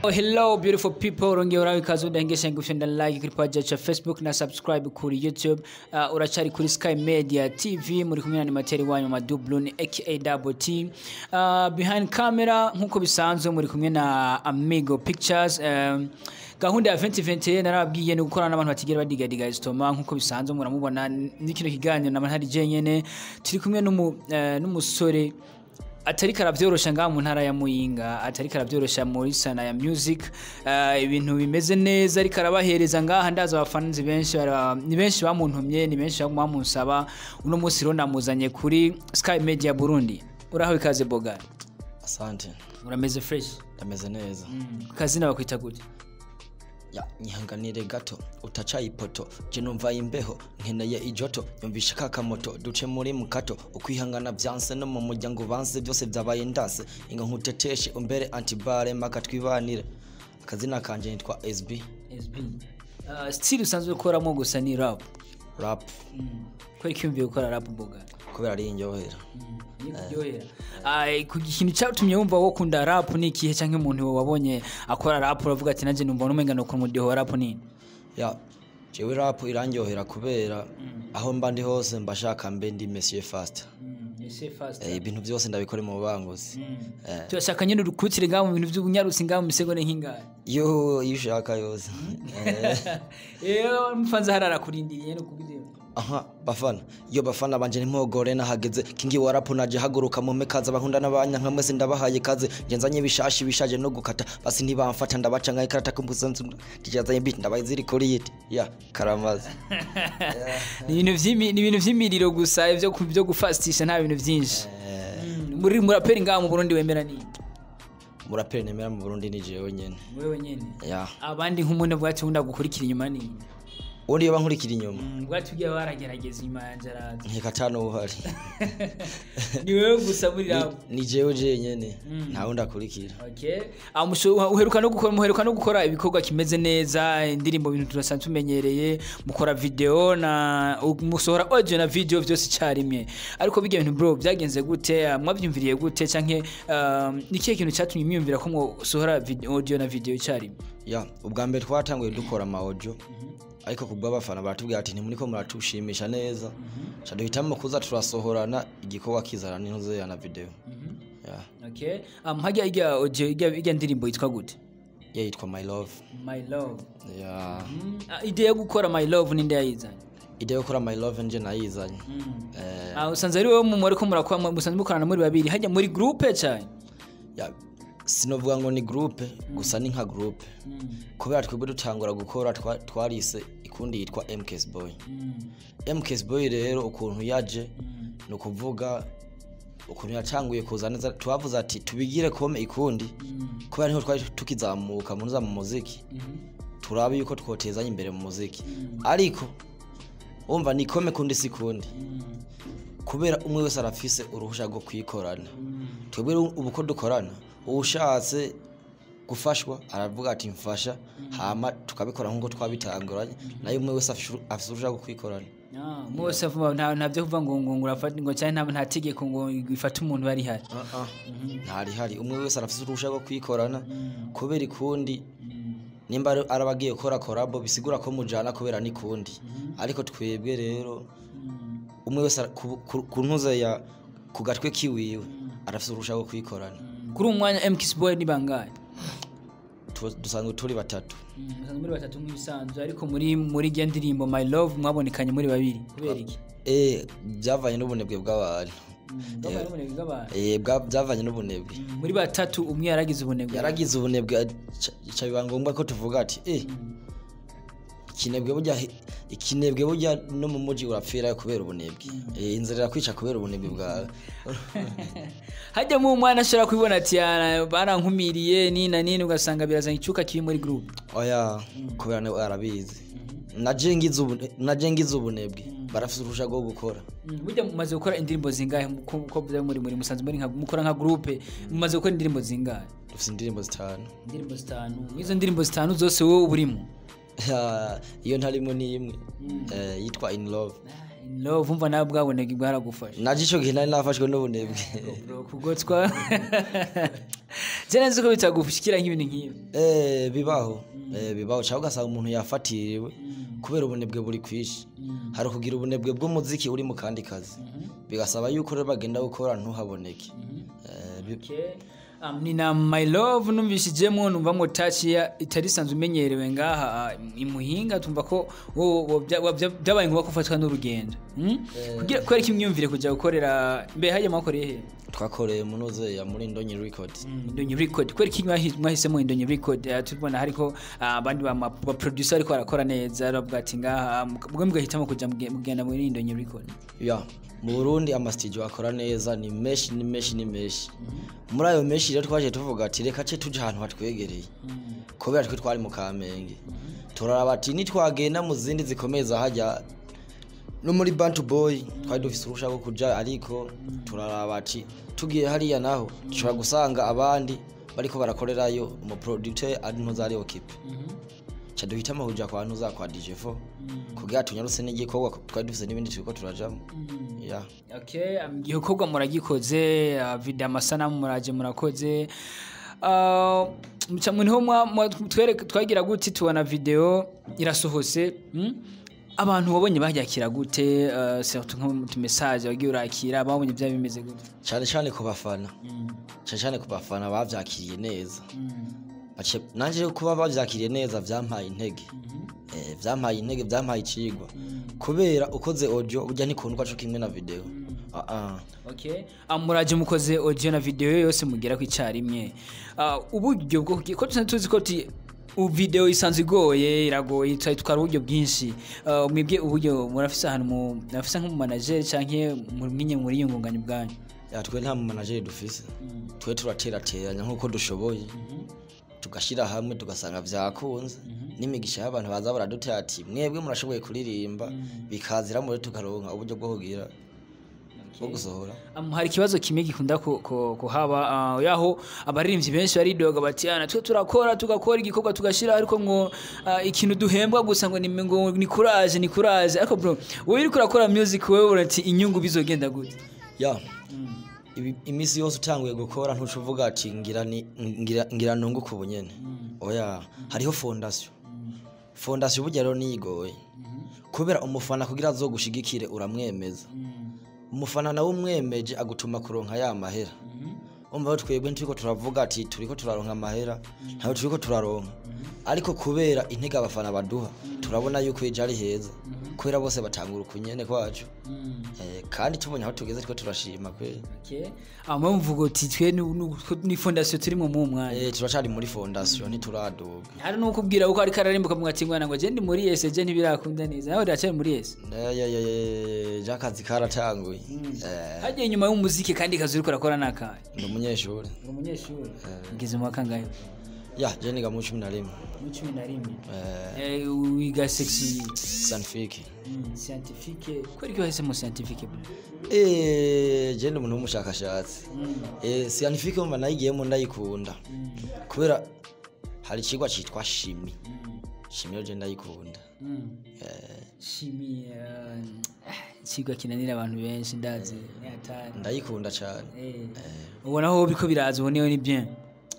Oh, hello beautiful people urongeye uraho ikaze udahengesha ngufi nda like kuri page yacu ya facebook na subscribe kuri youtube uh, uracari kuri sky media tv muri kumwe na animateri wanyu madublun aka double t uh, behind camera nkuko bisanzwe muri kumwe na amigo pictures um, gahunda ya 2021 narababwiye ni gukorana n'abantu batigera badigadiga istoma nkuko bisanzwe muramubona n'ikino kiganiro nama ntari jenyene turi kumwe n'umu, uh, n'umusore atariko aravyorosha ngaha mu ntara ya muyinga atariko aravyorosha muri sana ya music uh, ibintu bimeze neza ariko arabahereza ngaha ndaza abafanzi benshi bara- ni benshi bamuntumye ni benshi bamunsaba uno munsi rero namuzanye kuri sky media burundi uraho ikaze bogari asante urameze fresh ndameze neza mm. kazina bakwita gute ya nyihanganire gato utaca ipoto je numva imbeho nkeneye ijoto yumvisha ka kamoto duce muri mukato ukwihangana vyanse no mu muryango banse byose vyabaye ndanse inga nkuteteshe umbere antibare maka twibanire akazina kanje nitwa SB SB uh, still usanzwe ukoramo gusa ni rap rap mm. kwari kiyumviye gukora rap bogari kubera ari inyohera kuryohera ku kintu cyatumye wumva wo kunda rap ni ikihe cyangwa umuntu wabonye akora rap uravuga ati nanjye numva n'umenga no ku mudiho wa rap ni ya jewe rap irandyohera kubera aho mba ndi hose mba shaka mbe ndi Monsieur Fast Eh, ibintu byose ndabikora mu banguzi Eh. turashaka nyine urukutire ngaho mu bintu by'ubunyarutsi ngaho mu misego nk'ingare yo iyo ushaka yose Eh. iyo mufanze harara kurindiriye no kubwira aha bafana iyo bafana banje ntimogore nahageze kingi warapu naje haguruka mu mekaza bankunda n'abanya nka mwese ndabahaye kaze ngenzanye bishashi bishaje no gukata basi ntibamfata ndabaca nka ikarata kumbusanzu ndijazanye bit ndabaye ziri kuri yiti ya karamaze ni ibintu vy'imi- ni ibintu vy'imiriro gusa ibyo ku- byo gufastisha nta bintu byinshi Mm, muri muraperi ngaho mu Burundi wemera ni muraperi nemera mu Burundi ni jewe nyene wewe nyene ya abandi nk'umuntu bwacu wunda gukurikira inyuma ni ubundi iyo bankurikira inyuma bwacu ugiye baragerageza inyuma yanjye araza nkeka tano uhari ni wewe gusa muri rap ni jewe jenyene nta wundi akurikira Okay. Ah, musho- uheruka no gukora muheruka no gukora ibikorwa kimeze neza indirimbo bintu turasanzwe tumenyereye mukora video na u- musohora audio na video byose icyarimwe ariko bijya bintu bro byagenze gute Ah, mwabyumviriye gute canke um, ni kihe kintu cyatumye mwiyumvira ko musohora video- audio na video icyarimwe ya ubwa mbere twatanguye dukora amaojo ariko kubwo abafana baratubwira ati ntimuriko muratushimisha neza ca duhitamo kuza turasohorana igikorwa kizana n'intuze na video ya okay um, hajya ijya audio ijya ijya ndirimbo yitwa gute ya yitwa my love my love ya mm. ah, idea yo gukora my love ninde yayizanye ide yo gukora my love nje nayizanye Eh, Ah, usanze ari wowe mu ariko murakora musanze mukorana muri babiri hajya muri groupe cyane ya sinovuga ngo ni groupe gusa ni nka groupe kubera twebwe dutangura gukora twa- twarise ikundi yitwa mks boy mks boy rero ukuntu yaje ni ukuvuga ukuntu yatanguye kuza neza tubavuze ati tubigire kome ikundi kubera niho twari tukizamuka munuza mu muziki turabe yuko twotezanya imbere mu muziki ariko wumva ni kome kundi si kundi kubera umwe wese arafise uruhusha rwo kwikorana twebwe rero ubu ko dukorana uwushatse gufashwa aravuga ati mfasha hama tukabikora nk'uko twabitanguranye nayo umwe wese afishe- afise uruhusha rwo kwikorana mwose avuga nta nta byo kuvuga ngo ngo ngo urafata ngo cyane nta nta tegeko ngo ifate umuntu bari hari ntari hari umwe wese arafise uruhusha rwo kwikorana kubera ikundi nimba ari- araba agiye gukora korabo bisigura ko mujana kubera n'ikundi ariko twebwe rero umwe wese ara- ku- ku- ku ntuze ya ku gatwe kiwiwe arafise uruhusha rwo kwikorana kuri uwo mwanya mkis boy ni bangahe Tu- dusanzwe turi batatu musanzwe muri batatu nk'ibisanzwe ariko muri muri iyo ndirimbo my love mwabonekanye muri babiri kubera iki Eh, byavanye n'ubunebwe bw'abantu Bwabaye ubunebwe bw'abantu. Eh, bwa- byavanye n'ubunebwe muri batatu umwe yaragize ubunebwe yaragize ubunebwe ca- ca biba ngombwa ko tuvuga ati eh ikinebwe burya he- ikinebwe burya no mu muji urapfira kubera ubunebwe Eh, inzira irakwica kubera ubunebwe bwawe hajyamo umwana ashobora kubibona ati "Ah, barankumiriye nini na nini ugasanga birazanye icyuka kibi muri group oya kubera nawe arabizi naje ngize ubune- naje ngize ubunebwe barafite uruhusha rwo gukora Mm, burya mumaze gukora indirimbo zingahe ko ko bya muri muri musanzwe muri nka mukora nka groupe mumaze gukora indirimbo zingahe dufite indirimbo zitanu indirimbo zitanu izo ndirimbo zitanu zose wowe uba urimo Ya, iyo ntarimo ni imwe Eh, yitwa in love In love umva nawe bwaboneka bwaragufasha naje ico gihe nari nafashwe n'ubunebwe Bro, kugotswa je nzi ko bitagushikira nk'ibintu nk'ibi Eh, bibaho Eh, bibaho cyangwa ugasanga umuntu yafatiriwe kubera ubunebwe buri kwishi hari ukugira ubunebwe bw'umuziki uri mu kandi kazi bigasaba yuko rero bagenda gukora ntuhaboneke Eh, bi- Okay. Um, ni na my love numvishijemo numvamo touch ya itari sanzwe imenyerewe ngaha uh, imuhinga tumva ko wo- wo- bya- wa- bya- byabaye ngombwa ko ufatwa n'urugendo hmm? kugira kubera ko imyumvire kujya gukorera mbe hajya mwakoreye he twakoreye munoze ya muri ndonyi record indonyi record kubera ko mwahi- mwahisemo indonyi record uh, tubona hariko uh, abandi ba ma- ba producer ariko barakora neza bavuga ati ngaha muka- mwe mugahitamo kuja muge- mugenda muri indonyi record ya mu burundi amasitidiyo akora neza ni menshi ni menshi ni menshi muri ayo menshi rero twaje tuvuga ati reka ce tuje ahantu hatwegereye kubera twe twari mu kamenge turaraba ati nitwagenda mu zindi zikomeza hajya no muri bantu boy twari dufise uruhusha rwo kuja ariko turaraba ati tugiye hariya naho dushobora gusanga abandi bariko barakorerayo umuproducteur ari ntuzari okipe ca duhitamo kuja kwa ntuza kwa DJ4 kugira tunyarutse n'igikorwa twari dufise n'ibindi turiko turajamo ya okay um, igikorwa muragikoze uh, video amasanamu muraje murakoze uh, muca muniho mwa- mwa- twereka- twagira gute tubona video irasohose mm? abantu wabonye baryakira gute uh, surtout nko mu message wagiye urakira babonye byaba bimeze gute cyane cyane ku bafana cyane cyane ku bafana bavyakiriye neza Bace- nanje rero kuba bavyakiriye neza vyampaye intege Eh, vyampaye intege vyampaye icigwa kubera ukoze audio burya ntikundwa co kimwe na video Ah, ah. okay um, muraje mukoze audio na video yose mugera ku icarimwe uh, uburyo bwo kugi- ko tuzi tuzi ko ti u- video isanzwe igoye iragoye twari twara uburyo bwinshi uh, mwebwe uburyo murafise ahantu mu murafise nk'umu manager canke mwinye muri yungunganya ubwanyu Ya, twe nta mumanageri dufise twe turaterateranya nk'uko dushoboye tugashyira hamwe tugasanga vyakunze n'imigisha y'abantu baza baradutera ati mwebwe murashoboye kuririmba bikazira muri tukaronka uburyo bwo kugira bwo gusohora Um, hari ikibazo kimwe gikunda ku- ku- kuhaba uh, yaho abaririmbyi benshi baridoga bati "Ah, natwe turakora tugakora igikorwa tugashira ariko ngo uh, ikintu duhembwa gusa ngo ni ngo ni courage ni courage ariko bro wowe uriko urakora music wewe urati inyungu bizogenda gute ya ibi- iminsi yose utanguye gukora ntuca uvuga ati ngira ni- ngira- ngira nunguke ubu nyene oya hariho fondasiyo fondasiyo burya rero niyigoye kubera umufana kugira azogushigikire uramwemeza umufana nawe umwemeje agutuma kuronka ya mahera umva rero twebwe nturiko turavuga ati turiko turaronka amahera ntawe turiko turaronka ariko kubera intege abafana baduha turabona yuko ejo ari heza kubera bose batangura ukunyene kwacu Eh, kandi tubonye aho tugeze twe turashima kweli okay amwe mvuga uti twe ni- ni- ni fondation turi mu mu mwanya Eh, turacari muri fondasiyo ntituraduga hari n'ukubwira uko ariko ararimbuka mwati mwana ngo je ndi muri yese je ntibirakunda neza nawe uracyari muri yese je akazi karatanguye Eh, hagiye inyuma y'umuziki kandi kazi uriko urakora nakahe ndi umunyeshuri uri umunyeshuri ngeze mu wa kangahe ya je niga mu cumi na rimwe mu cumi na rimwe Eh, Eh, wiga sexy sanfike mm, scientifique kweri ko wahisemo scientifique bro Eh, je ndi umuntu w'umushakashatsi Eh, sanfike mba nayigiyemo ndayikunda kubera hari ikigwa citwa shimi shimi yo je ndayikunda shimi ikigwa kinanira abantu benshi ndazi ni hatari ndayikunda cane Eh, ubona aho biriko biraza uboneyeho ni bien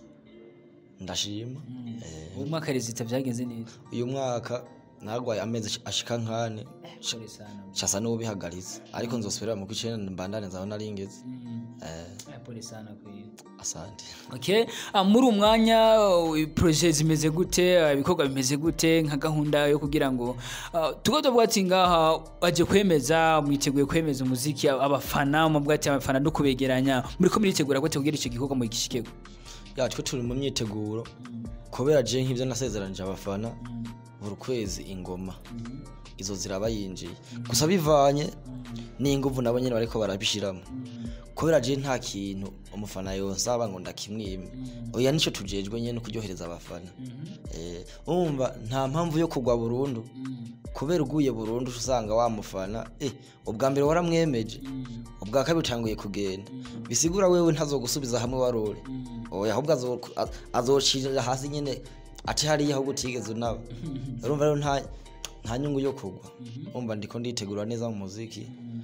ndashima Eh, uwo mwaka rezita byagenze neza uyu mwaka nagwaye amezi ashika nkane Sorry sana shasa n'ubihagaritse ariko nzosubira mu kwicenda mbandane nzaho naringeze Eh, Eh, pole sana kweli asante okay ah, muri umwanya uh, projet zimeze gute uh, ibikorwa bimeze gute nka gahunda yo kugira ngo uh, tuko tuvuga ati ngaha aje kwemeza mwiteguye kwemeza umuziki abafana mubwo ati abafana no kubegeranya muri ko muritegura gute kugira icyo gikorwa mu gishikego ya twe turi mu myiteguro kubera je nk'ivyo nasezeranije abafana buri kwezi ingoma izo ziraba yinjiye gusa bivanye n'inguvu nabo nyene bariko barabishiramo kubera je nta kintu umufana yonsaba ngo ndakimwime oya nico tujejwe nyene kuryohereza abafana Eh, urumva nta mpamvu yo kugwa burundu kubera uguye burundu uca usanga wa mufana eh, ubwa mbere waramwemeje ubwa kabiri utanguye kugenda bisigura wewe ntazogusubiza hamwe warore oya ahubwo azo- a- azocirira hasi nyene ati hariya ahubwo utigeze unaba urumva rero nta nta nyungu yo kugwa umva ndiko nditegura neza mu muziki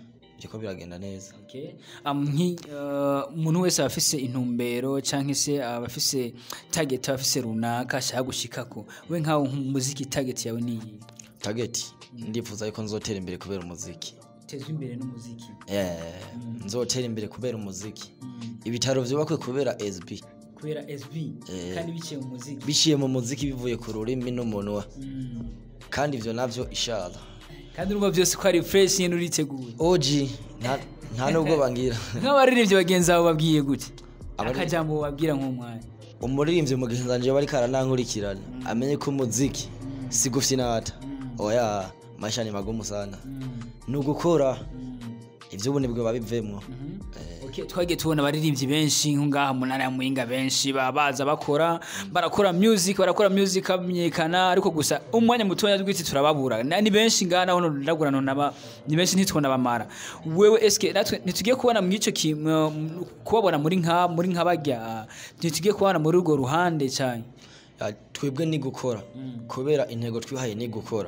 biriko biragenda neza Okay. Um, nki- uh, umuntu wese aba afise intumbero canke se aba afise target aba afise runaka ashaka gushikako we nkawe umuziki target yawe niyi tageti ndifuza yuko nzotera imbere kubera umuziki tezwa imbere n'umuziki Eh, nzotera imbere kubera umuziki ibitaro vyubakwe kubera sb kubera sb kandi biciye mu muziki biciye mu muziki bivuye ku rurimi n'umunwa Mm. kandi ivyo navyo ishara kandi urumva byose ko ari fresh nyine uriteguye oji nta- nta nubwo bangira nk'abaririmbyi bagenzi bawe babwiye gute Abari- akajambo babwira nk'umwanya umuririmbyi mugenzi wanje bariko aranankurikirana amenye ko umuziki si gufyinata oya maisha ni magumu sana ni ugukora ivyo ubu nibwo babivemwo Okay, twagiye tubona abaririmbyi benshi nko ngaha mu ntara ya Muyinga benshi baba baza bakora barakora music barakora music amenyekana ariko gusa umwanya mutoya twiti turababura Na- ni benshi ngaha naho ndagura naba ni benshi ntitubona bamara wewe eske natwe ntitugiye kubona mu ico ki- mu- mu- kubabona muri nka muri nka barya ntitugiye kubona muri urwo ruhande cyane Ya, twebwe ni gukora kubera intego twihaye ni gukora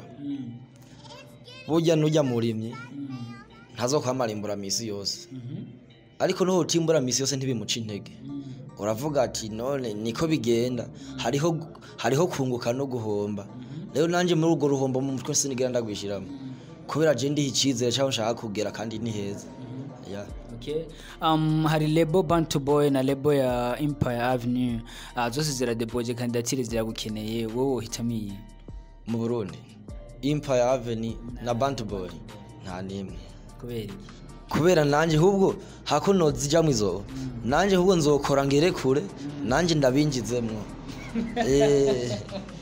burya nujya murimyi ntazokwamara imburamisi yose ariko nuho utimbura misi yose ntibimuca intege uravuga ati none niko bigenda hariho hariho kunguka no guhomba rero nanjye muri urwo ruhombo mu mutwe sinigera ndagwishyiramo kubera je ndiha icyizere cy'aho nshaka kugera kandi ni heza Ya. Okay. Um, hari lebo bantu boy na lebo ya empire avenue uh, zose ziradeboje kandidatire ziragukeneye wowe uhitamo iyi mu burundi empire avenue na bantu boy nta n'imwe kubera iki kubera nanjye ahubwo hakuno zijyamo izo nanjye ahubwo nzokora ngere kure nanjye ndabinjizemwo Eh,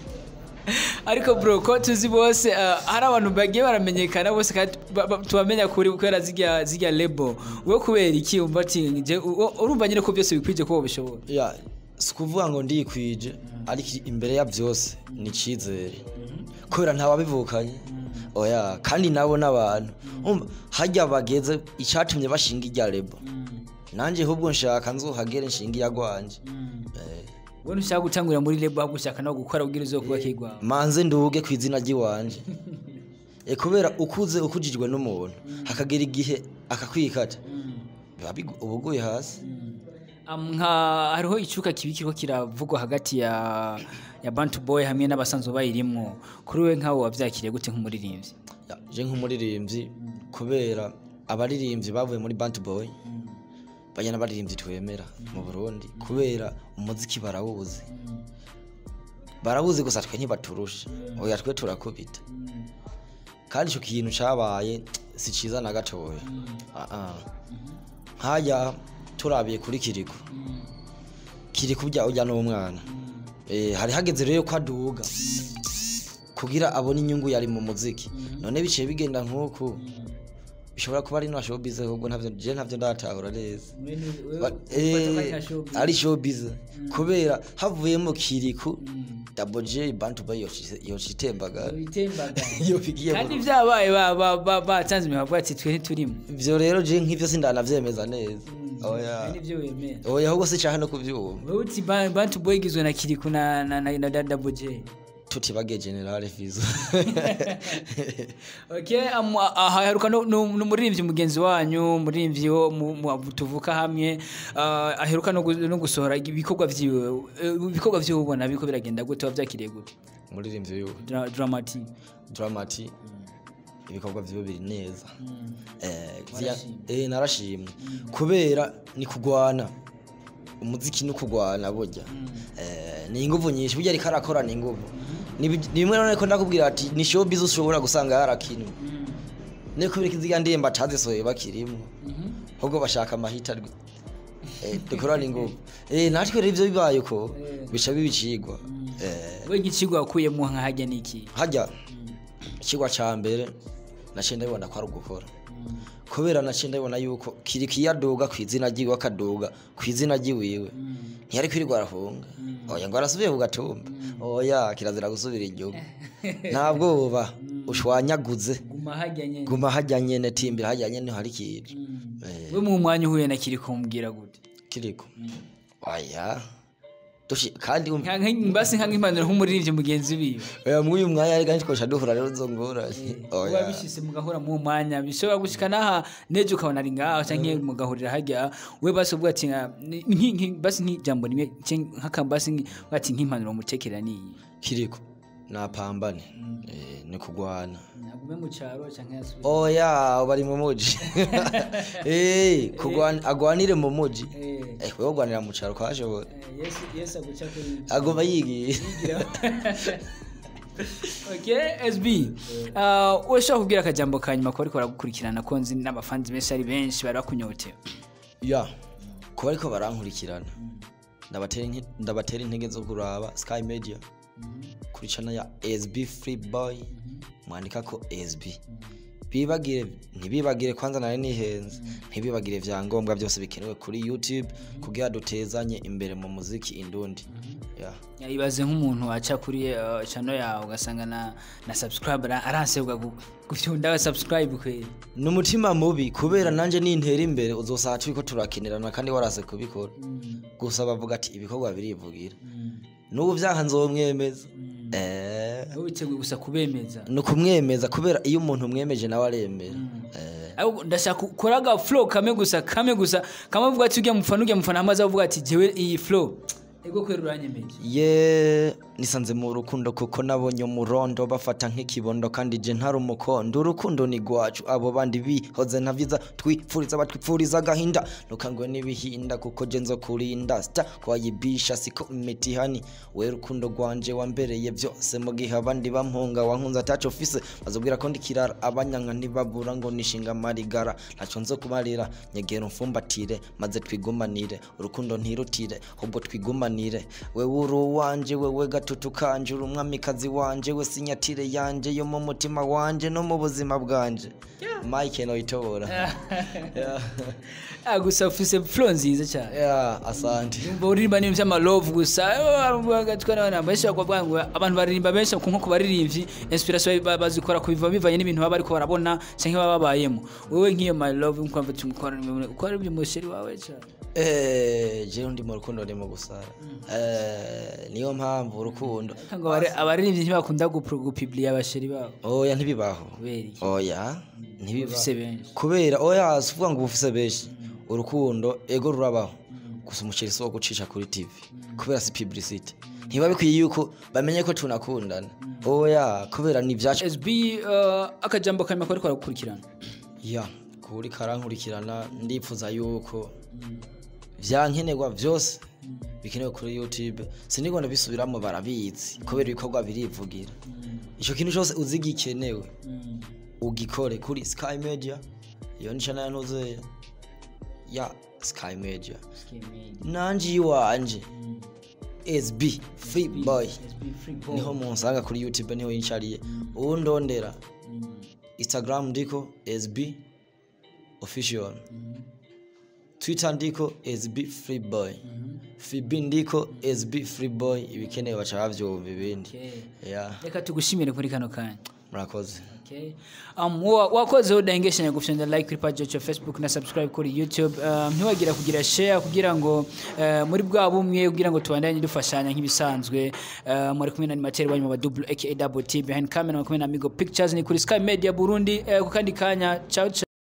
ariko bro ko tuzi bose uh, hari abantu bagiye baramenyekana bose kandi ba- ba- tubamenya kuri kubera zirya zirya lebo wowe kubera iki umva ati je u- u- urumva nyine ko byose bikwije ko bishobora ya si ukuvuga ngo ndikwije ariko imbere ya byose ni icyizere kubera ntawabivukanye oya kandi nabo n'abantu umva hajya bageze icyatumye bashinga irya lebo nanjye ahubwo nshaka nzuhagere nshinga iyagwanje Eh, wowe ntushaka gutangurira muri lebo ahubwo ushaka no gukora ubwira uzo kuba kigwa manze nduge ku izina ry'iwanje e kubera ukuze ukujijwe n'umuntu hakagira igihe akakwikata biba bigu- uba uguye hasi Um, nka hariho icuka kibi kiriko kiravugwa hagati ya ya bantu boy hamwe n'abasanzwe bayirimwo kuri we nkawe wavyakiriye gute nk'umuririmbyi Ya, je nk'umuririmbyi kubera abaririmbyi bavuye muri Bant Boy bajya n'abaririmbyi twemera mu Burundi kubera umuziki barawuzi barawuzi gusa twe ntibaturusha oya twe turakubita kandi icyo kintu cyabaye si cyiza na gatoya Ah, ah. nk'ajya turabiye kuri kiriku kiriku ujya ujya n'umwana Eh, hari hageze rero ko aduga kugira abone inyungu yari mu muziki none biciye bigenda nk'uku bishobora kuba ari no showbiz ahubwo ntabyo je ntabyo ndatahura neza Ba- eh, ari showbiz kubera havuyemo kiriku double j bantu ba yocitembaga iyo bigiye mu- kandi vyabaye ba- ba- ba- batanze imihavu ati twe ntiturimo ivyo rero je nk'ivyo sindanavyemeza neza oya nivyo wemera oya ahubwo sicaha no kuvyumva wewe uti ba- bantu boy igizwe na kiriku na na na, na double j tutibage generale fizo okay um, aha haruka no- no- n'umuririmbyi mugenzi wanyu umuririmbyi wo mu- mu- tuvuka hamwe uh, aheruka no gu- no gusohora ibikorwa vyiwe Eh, ibikorwa vyiwe ubona biko biragenda gute wavyakiriye gute umuririmbyi wiwe Dra- dramatic dramati ibikorwa vyiwe biri neza Eh, vya- Warashimye. eh, narashimye kubera ni kugwana umuziki ni kugwana burya Eh, ni inguvu nyinshi burya ariko arakora ni inguvu ni bi- ni bimwe none ko ndakubwira ati ni showbiz ushobora gusanga yarakinwe ne kubera ko iziga ndemba atazisohoye bakirimo ahubwo bashaka amahita rwe Eh, dukorana inguvu Eh, natwe rero ivyo bibaye uko bica bibicigwa Eh, we nk'ikigo wakuyemo nkahajya n'iki hajya ikigwa cya mbere naciye ndabibona ko ari ugukora kubera naciye ndabibona yuko kiri kiyaduga ku izina ry'iwe akaduga ku izina ry'iwiwe ntiyari kwirirwa arahunga oya ngo arasubiye ku gatumba oya kirazira gusubira igihugu nta bwoba ushwanyaguze guma hajya nyene guma hajya nyene timbira hajya nyene hari ikintu Eh, we mu mwanya uhuye na kiri kumbwira gute kiriko oya Dushi- kandi um- Nka- nka- mbasi nka nk'impanuro nk'umuririmbyi mugenzi wiwe oya mw'uyu mwanya ariko ntitwosha duhura rero zo ngorane kuba oya bishyize mugahura mu mwanya bishobora gushika n'aha nejo ukabona ari ngaho canke mugahurira hajya we basi uvuga ati nka- ni- nki- nki- basi nk'ijambo rimwe canke nk'aka basi nki- bati nk'impanuro mutekera niyi kiriko napambane Eh, ni kugwana nagume mu cyaro canke yasubire oya bari mu muji Eh, kugwana agwanire mu muji Eh, Eh, wewe ugwanira mu caro kwashobora eh, Yesu Yesu aguca kuri agoma yigiye okay SB uh, urashobora kubwira akajambo ka nyuma ko bariko baragukurikirana ko nzi n'abafanzi benshi ari benshi bari bakunyotewe ya kuba ariko barankurikirana ndabatera inte- ndabatera intege zo kuraba sky media kuri channel ya sb free boy mwandika ko sb bibagire ntibibagire kwanza nari nihenze ntibibagire vyangombwa byose bikenewe kuri youtube kugira dutezanye imbere mu muziki indundi ya ibaze nk'umuntu aca kuri uh, channel yawe ugasanga na, na subscribe ara- aransebwa gu- gufyunda subscribe kweli n'umutima mubi kubera nanje nintera imbere uzosanga turiko turakenerana kandi warase kubikora gusa bavuga ati ibikorwa birivugira n'ubu vyaha nzomwemeza eh wowe witeguye gusa kubemeza ni ukumwemeza kubera iyo umuntu umwemeje nawe aremera Eh, Ahubwo ndashaka ukora aga flow kame gusa kame gusa kama uvuga ati ujya mufana ujya mufana amaze avuga ati jewe iyi flow ego kwera uranyemeje ye nisanze mu rukundo kuko nabonye umurondo bafata nk'ikibondo kandi je ntari umukondo urukundo ni rwacu abo bandi bihoze navyiza twifuriza batwipfuriza agahinda ntukangwe n'ibihinda kuko je nzo kurinda sta kwayibisha siko imitihani we rukundo rwanje wambereye vyose mu gihe abandi bampunga wankunze ataco fise bazobwira ko ndikirara abanyanka ntibabura ngo nishinga amarigara ntaco nzo kumarira nyegera umfumbatire maze twigumanire urukundo ntirutire ahubwo twigumanire wewe uri uwanje wewe gatutu kanje uri umwamikazi wanje we sinyatire yanje yo mu mutima wanje no mu buzima bwanje mike noitobora yeah. ah gusa ufise flow nziza cyane yeah, asante Umva uririmba n'ibintu by'amalove gusa benshi bakuvuga ngo abantu baririmba benshi ku nko ku baririmbyi inspiration ba- bazikora ku biva bivanye n'ibintu baba bariko barabona cyangwa baba babayemo wowe nk'iyo my love nkumva tumukora ukora ibyo musheri wawe cyane Eh, jewe ndi mu rukundo ndimo gusara Eh, niyo mpamvu urukundo ngo abari- abaririmbyi ntibakunda gupro- gupublier abasheri babo oya ntibibaho kubera iki oya ntibibaho ufise benshi kubera oya si uvuga ngo uba ufise benshi urukundo ego rurabaho gusa umuceri si wo gucisha kuri tv kubera si publicity ntiba bikwiye yuko bamenye ko tunakundana oya kubera ni ibyacu SB uh, akajambo kanyuma ko ariko aragukurikirana ya kuri karankurikirana ndipfuza yuko vyankenerwa vyose bikenewe kuri youtube sinigona bisubiramo barabizi kubera ibikorwa birivugira ico kintu cose uzi gikenewe ugikore kuri sky media iyo ni channel yantuzeya ya sky media nanje iwanje sb free boy niho munsanga kuri youtube niho yincariye uwundondera instagram ndiko sb official twitter ndiko sb free boy fb ndiko sb free boy ibikenewe baca bavyumva ibindi ya reka tugushimire kuri kano kanya murakoze Okay. Um, wa- wakoze udahengeshanya gufyonda like kuri page yacu ya facebook na subscribe kuri youtube um, ntiwagira kugira share kugira ngo uh, muri bwa bumwe kugira ngo tubandanye dufashanya nk'ibisanzwe uh, muri kumwe na animateur wanyu wa double aka double t behind camera muri kumwe na amigo pictures ni kuri sky media burundi uh, ku kandi kanya ciao ciao